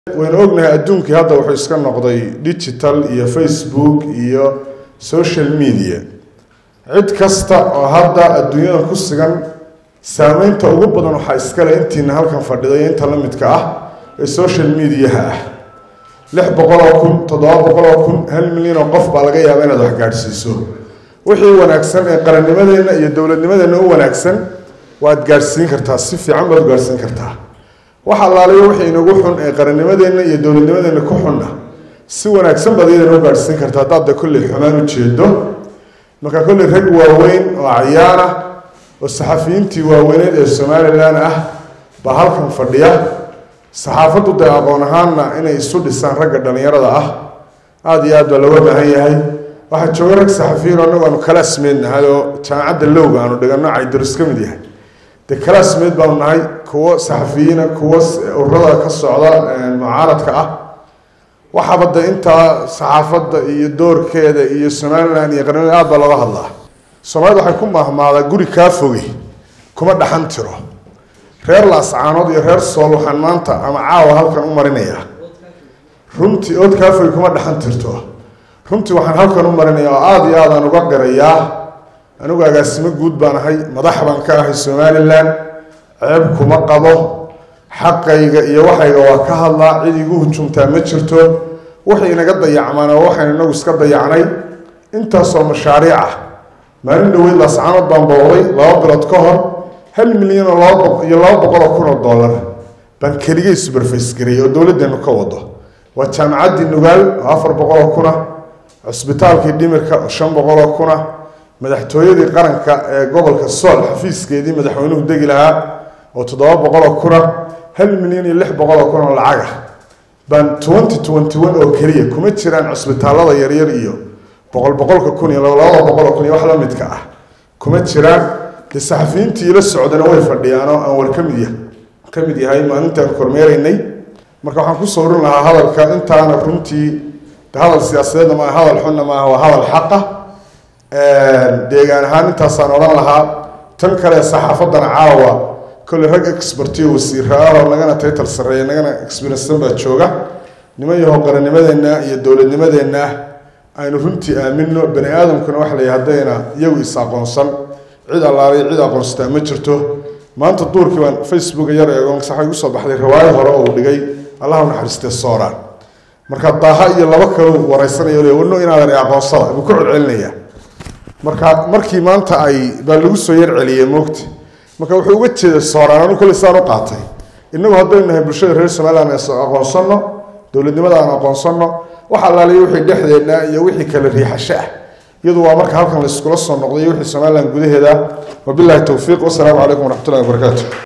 waynu ognahay adduunkii hadda wuxuu iska noqday digital iyo facebook iyo social media cid kasta oo hadda adduunyada ku sugan saameynta ugu badan waxaa iskale intiina halkan fadhida iyo inta la midka ah ee social mediaha ah lix boqol oo kun toddoba boqol oo kun hal milyan oo qof baa laga yaaba inaad wax gaadhsiiso wixii wanaagsan ee qarannimadeenna iyo dowladnimadeenna u wanaagsan waad gaadhsiin kartaa si fiican baad u gaadhsiin kartaa wax allaaliyo wixii inagu xun ee qarannimadeenna iyo dowladnimadeenna ku xunna si wanaagsan baad iyadana u gaadhsiin kartaa haddaad de kolley xumaan u jeedo marka kolley rag waaweyn oo cayaan ah oo saxafiyiintii waaweyneed ee somalilan ah baa halkan fadhiya saxaafaddu dee aqoon ahaanna inay isu dhisaan ragga dhallinyarada ah aada iyo aad baa looga baahan yahay waxaa jooga rag saxafiyiin oo anagu aanu kalaasmeed nahay oo jaamacadda lowga aanu dhigano caydarus ka mid yahay dee kalaasmeed baanu nahay kuwo saxafiyiina kuwo ururada ka socda mucaaradka ah waxaaba de intaa saxaafadda iyo doorkeeda iyo somalilan iyo qarnimada aad baa looga hadlaa soomaalida waxay ku mahmaadaa guri kaa foge kuma dhaxan tiro reer laascaanood iyo reer sool waxaan maanta ama caawa halkan u marinayaa runtii ood kaa foge kuma dhaxan tirto runtii waxaan halkan u marinayaa oo aada iyo aad aan uga qirayaa anigu agaasimo guud baan ahay madax baan ka ahay somalilan ceeb kuma qabo xaqayga iyo waxayga waa ka hadlaa cid igu hujumtaa ma jirto waxay inaga dayacmaan oo waxaynu inagu iska dayacnay intaasoo mashaariic ah maalin dhaweyd laascaanood baan booqday laba bilood ka hor hal milyan oo laba iyo laba boqol oo kun oo dollar baan keligay suberface gareeyay oo dowladdeenu ka wado waa jaamacaddii nugaal oo afar boqol oo kuna cusbitaalkii dhimirka oo shan boqol oo kuna madaxtooyadii qaranka ee gobolka sool xafiiskeedii madaxweynuhu degi lahaa oo toddoba boqol oo kuna hal milyan iyo lix boqol oo kun oo lacag ah baan twenty twenty one oo keliya kuma jiraan cusbitaalada yaryar iyo boqol boqolka kun iyo labada boqol oo kun iyo wax la midka ah kuma jiraan dee saxafiyiintii ila socdana way fadhiyaan oo aan war ka mid yahay ka mid yahay maalintaan kormeeraynay marka waxaan ku sawrin lahaa hadalka intaana runtii hadal siyaasadeedna maaha hadal xunna maaha waa hadal xaqa deegaan ahaan intaasaan odhan lahaa tan kale saxaafaddana caawa kolley rag expertiyo wasiira ah oo nagana taytal sarreeya nagana experiensan baa jooga niman yahow qarannimadeenna iyo dowladnimadeenna aynu runtii aamino bani aadamkuna waxa la haddayna iyagu is aqoonsan cid allaalay cid aqoonsataa ma jirto maanta duurkii baan facebooka yar eego waxay igu soo baxday riwaayo hore oo uu dhigay allahu naxariistee sooraan marka daaha iyo laba kaleu waraysanayo le wano inaadan aqoonsada buu ku celcelinayaa marka markii maanta ay baa lagu soo yar celiyey moogta marka wuxuu uga jeeday sooraan anu kolley saan u qaatay innagu haddaynu nahay bulshada reer somaliland aqoonsanno dowladnimada aan aqoonsanno wax allaaliyo wixii dhexdeedna iyo wixii kale riixasho ah iyadu waa marka halkan la iskula soo noqday iyo wixii somaliland gudaheeda wabillahi towfiiq wasalaamu calaykum waraxmatullahi wabarakaatu